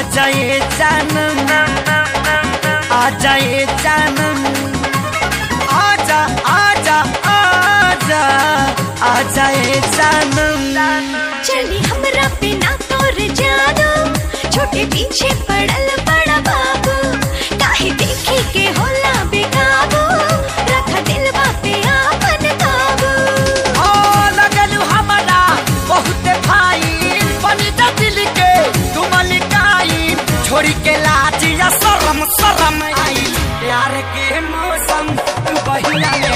जाए जानम आ जाए जानम आजा आजा आजा आ जाए जानम चली हमरा पे ना तोर जादू छोटे पीछे पड़ल बड़ा बाबू काहे देखे के होला बेकाबू रख दिलवा पे आपन काबू ओ लगलू हमरा बहुत फाइन बनी जा दिल के तुम लिकाई छोड़ी के लाज या शरम शरम आई प्यार के मौसम तू बहिया ले